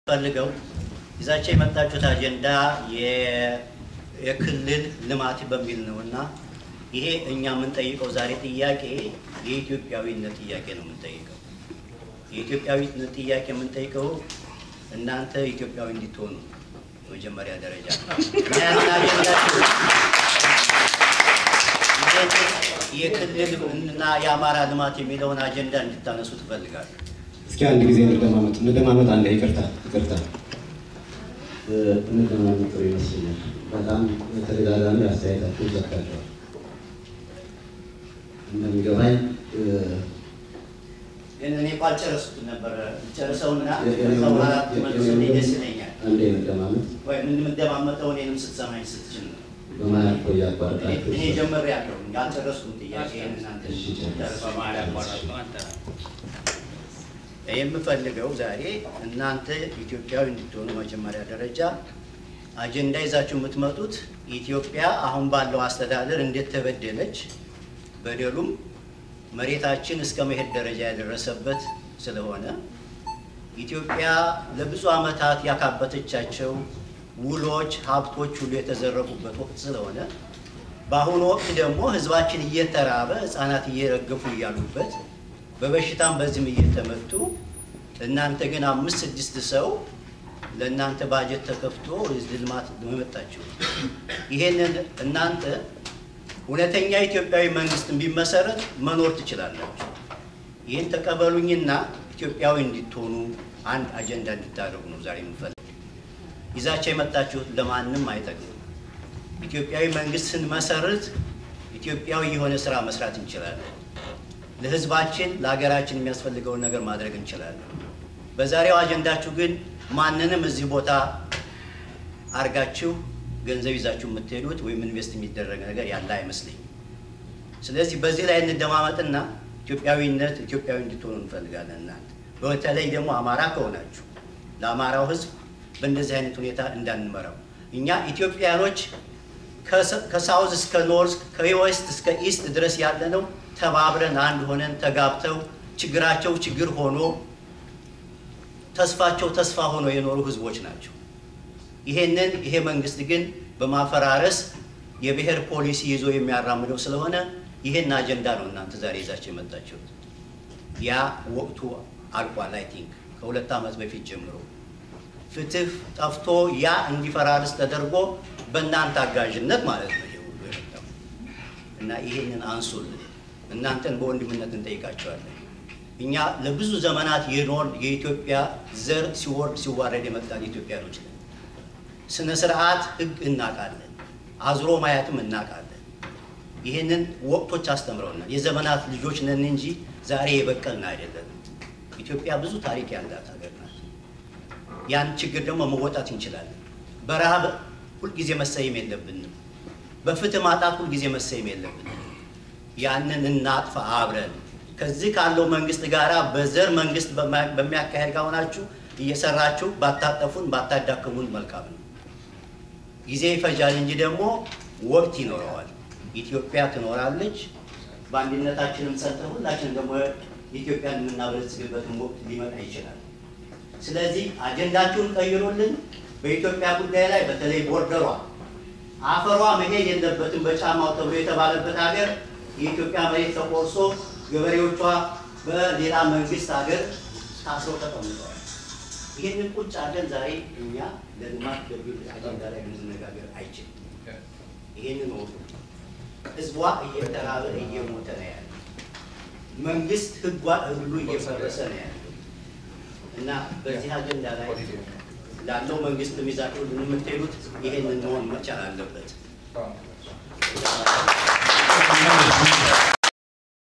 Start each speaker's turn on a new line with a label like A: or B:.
A: ፈልገው ይዛቸው የመጣችሁት አጀንዳ የክልል ልማት በሚል ነው እና ይሄ እኛ የምንጠይቀው ዛሬ ጥያቄ የኢትዮጵያዊነት ጥያቄ ነው የምንጠይቀው። የኢትዮጵያዊነት ጥያቄ የምንጠይቀው እናንተ ኢትዮጵያዊ እንዲትሆኑ መጀመሪያ ደረጃ እና ያንን አጀንዳችሁ የክልል እና የአማራ ልማት የሚለውን አጀንዳ እንድታነሱ ትፈልጋለሁ።
B: እስኪ አንድ ጊዜ እንደማመጥ እንደማመጥ አንድ ይቅርታ ይቅርታ
C: እንደማመጥ ጥሩ ይመስለኛል። በጣም በተደጋጋሚ አስተያየታችሁን ሰጥታችኋል። እንደሚገባኝ
A: ግን እኔ እኮ አልጨረስኩትም ነበረ። ጨርሰውና ከዛ በኋላ ትመልሱልኝ ደስ ይለኛል።
C: አንዴ መደማመጥ
A: ወይ የምንደማመጠው እኔንም ስትሰማኝ ስትችል ነው።
C: በመሀል እኮ እያቋረጣችሁ
A: እኔ ጀምሬያለሁ፣ አልጨረስኩም ጥያቄ እናንተ
C: እሺ፣ ጨርስ።
A: በመሀል ያቋረጥኩ አንተ ነህ። የምፈልገው ዛሬ እናንተ ኢትዮጵያዊ እንድትሆኑ መጀመሪያ ደረጃ አጀንዳ ይዛችሁ የምትመጡት ኢትዮጵያ አሁን ባለው አስተዳደር እንዴት ተበደለች፣ በደሉም መሬታችን እስከ መሄድ ደረጃ ያደረሰበት ስለሆነ ኢትዮጵያ ለብዙ ዓመታት ያካበተቻቸው ውሎች፣ ሀብቶች ሁሉ የተዘረፉበት ወቅት ስለሆነ በአሁኑ ወቅት ደግሞ ሕዝባችን እየተራበ ሕፃናት እየረገፉ እያሉበት በበሽታም በዚህም እየተመቱ እናንተ ግን አምስት ስድስት ሰው ለእናንተ ባጀት ተከፍቶ ልማት መመጣችሁ። ይሄንን እናንተ እውነተኛ ኢትዮጵያዊ መንግስት ቢመሰረት መኖር ትችላላችሁ። ይህን ተቀበሉኝና ኢትዮጵያዊ እንድትሆኑ አንድ አጀንዳ እንድታደርጉ ነው ዛሬ የምንፈልግ። ይዛቸው የመጣችሁት ለማንም አይጠቅሙም። ኢትዮጵያዊ መንግስት ስንመሰርት ኢትዮጵያዊ የሆነ ስራ መስራት እንችላለን። ለህዝባችን ለሀገራችን የሚያስፈልገውን ነገር ማድረግ እንችላለን። በዛሬው አጀንዳችሁ ግን ማንንም እዚህ ቦታ አርጋችሁ ገንዘብ ይዛችሁ የምትሄዱት ወይም ኢንቨስት የሚደረግ ነገር ያለ አይመስለኝም። ስለዚህ በዚህ ላይ እንደማመጥና ኢትዮጵያዊነት ኢትዮጵያዊ እንድትሆኑ እንፈልጋለን። እናንተ በተለይ ደግሞ አማራ ከሆናችሁ ለአማራው ህዝብ በእንደዚህ አይነት ሁኔታ እንዳንመራው እኛ ኢትዮጵያኖች ከሳውዝ እስከ ኖርዝ ከዌስት እስከ ኢስት ድረስ ያለነው ተባብረን አንድ ሆነን ተጋብተው ችግራቸው ችግር ሆኖ ተስፋቸው ተስፋ ሆኖ የኖሩ ህዝቦች ናቸው። ይሄንን ይሄ መንግስት ግን በማፈራረስ የብሔር ፖሊሲ ይዞ የሚያራምደው ስለሆነ ይሄን አጀንዳ ነው እናንተ ዛሬ ይዛቸው የመጣችሁት። ያ ወቅቱ አልቋል። አይ ቲንክ ከሁለት ዓመት በፊት ጀምሮ ፍትህ ጠፍቶ ያ እንዲፈራርስ ተደርጎ በእናንተ አጋዥነት ማለት ነው ይሄ ሁሉ የመጣው እና ይሄንን አንሱልን። እናንተን በወንድምነት እንጠይቃቸዋለን። እኛ ለብዙ ዘመናት የኖር የኢትዮጵያ ዘር ሲወርድ ሲዋረድ የመጣን ኢትዮጵያኖች ነን። ስነ ስርዓት ህግ እናውቃለን፣ አዝሮ ማየትም እናውቃለን። ይህንን ወቅቶች አስተምረውናል። የዘመናት ልጆች ነን እንጂ ዛሬ የበቀልን አይደለም። ኢትዮጵያ ብዙ ታሪክ ያላት ሀገር ናት። ያን ችግር ደግሞ መወጣት እንችላለን። በረሃብ ሁልጊዜ መሰየም የለብንም። በፍትህ ማጣት ሁልጊዜ መሰየም የለብንም። ያንን እናጥፋ አብረን ከዚህ ካለው መንግስት ጋር በዘር መንግስት በሚያካሄድ ከሆናችሁ እየሰራችሁ ባታጠፉን ባታዳክሙን መልካም ነው። ጊዜ ይፈጃል እንጂ ደግሞ ወቅት ይኖረዋል። ኢትዮጵያ ትኖራለች። በአንድነታችንም ጸንተን ሁላችንም ደግሞ ኢትዮጵያን የምናበለጽግበትን ወቅት ሊመጣ ይችላል። ስለዚህ አጀንዳችሁን ቀይሩልን። በኢትዮጵያ ጉዳይ ላይ በተለይ ቦርደሯ አፈሯ መሄድ የለበትም በጫማው ተብሎ የተባለበት ሀገር የኢትዮጵያ መሬት ተቆርሶ ገበሬዎቿ በሌላ መንግስት ሀገር ታስረው ተቀምጠዋል። ይህንን ቁጭ አድርገን ዛሬ እኛ ለልማት ገቢው አጀንዳ ላይ ልንነጋገር አይችልም። ይህንን ወቁ። ህዝቧ እየተራበ እየሞተ ነው ያለ። መንግስት ህጓ ሁሉ እየፈረሰ ነው ያለ እና በዚህ አጀንዳ ላይ ላለው መንግስት ይዛችሁ የምትሄዱት ይህንን መሆን መቻል አለበት።